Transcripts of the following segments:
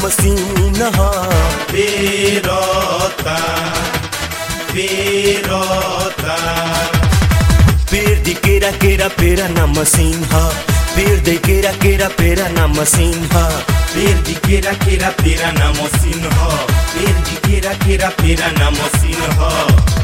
machine ह पेरता पेरता पेड़ दी केरा केरा पेरा ना मशीन ह पेड़ दे केरा केरा पेरा ना मशीन ह पेर दी केरा केरा पेरा ना मशीन ह पेर दी केरा केरा पेरा ना मशीन ह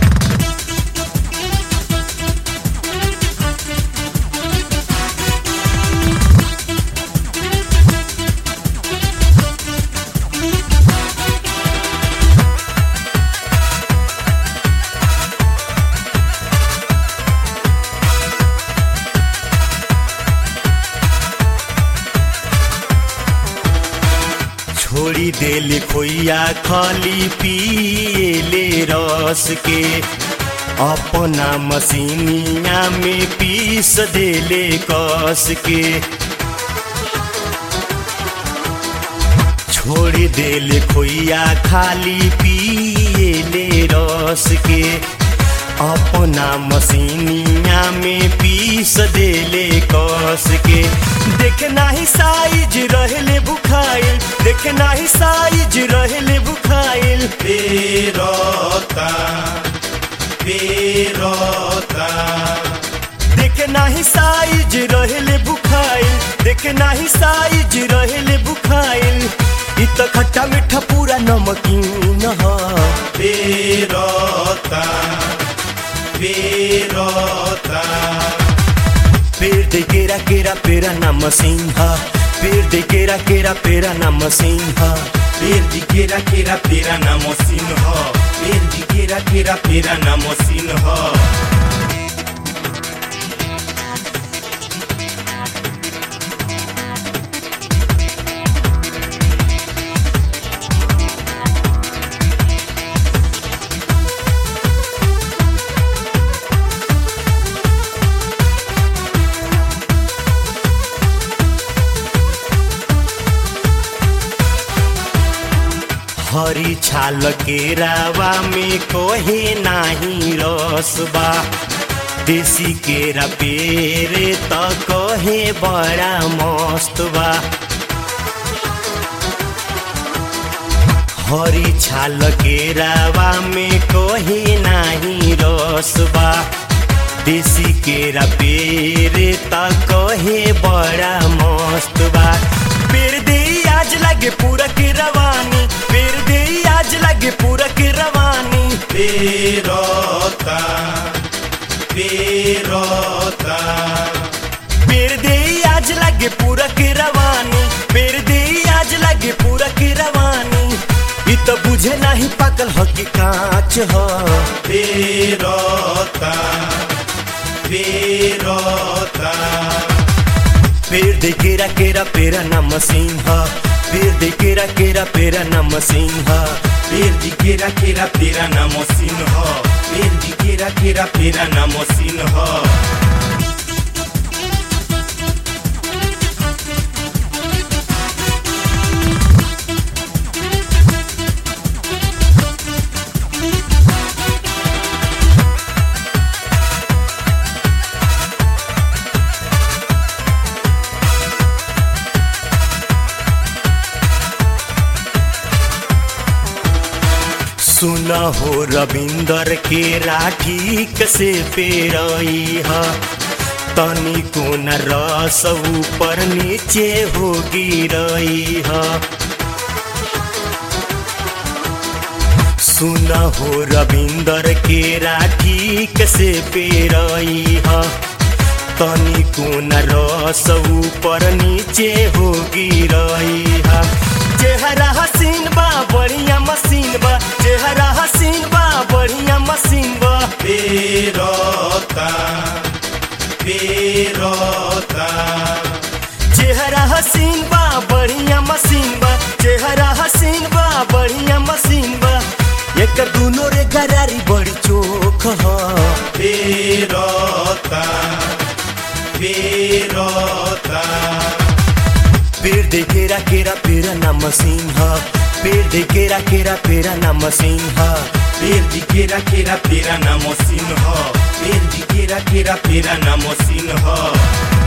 छोड़ी देले खोइया खाली पिएले रस के अपना मशीनिया में पीस देले कस के छोड़ी देले खोइया खाली पिएले रस के अपना मशीनिया में पीस देले कस के देख नाही साइज रहले बुखाइल देख नाही साइज रहले बुखाइल पेरता पेरता देख नाही साइज रहले बुखाइल देख नाही साइज रहले बुखाइल इ त खट्टा मीठा पूरा नमकीन ह पेरता पेरता पेड़ दे केरा केरा पेरा ना मशीन ह पेड़ दे केरा केरा पेरा ना मशीन ह पेर दी केरा केरा पेरा ना मशीन ह पेर दी केरा केरा पेरा ना मशीन ह हरी छाल केरावा में कोहे नाही रसबा देसी केरा पेरे त कहे बड़ा मस्त बा हरी छाल केरावा में कोहे नाही रसबा देसी केरा पेरे त कहे बड़ा मस्त बा पेड़ दे आज लगे पूरा के रवानी पेड़ दे आज लगे पूरा के रवानी पेरता पेरता पेड़ दे आज लगे पूरा के रवानी पेड़ दे आज लगे पूरा के रवानी इ त बुझे नाही पाकल ह कि कांच ह पेरता पेरता पेड़ दे केरा केरा पेरा ना मशीन ह पेड़ दे केरा केरा पेरा ना मशीन ह पेर दी केरा केरा पेरा ना मशीन ह पेर दी केरा केरा पेरा ना मशीन ह सुन हो रविंदर के राठी कसे पेरई ह तनी को न रस ऊपर नीचे हो गिरई ह सुन हो रविंदर के राठी कसे पेरई ह तनी को न रस ऊपर नीचे हो गिरई ह चेहरा हसीन बा बढ़िया मशीन बा चेहरा हसीन बा बढ़िया मशीन बा पेरता पेरता चेहरा हसीन बा बढ़िया मशीन बा चेहरा हसीन बा बढ़िया मशीन बा एक दूनो रे गरारी बड़ी चोख ह पेरता पेरता पेड़ दे केरा केरा पेरा ना मशीन ह पेड़ दे केरा केरा पेरा ना मशीन ह पेर दी केरा केरा पेरा ना मशीन ह पेर दी केरा केरा पेरा ना मशीन ह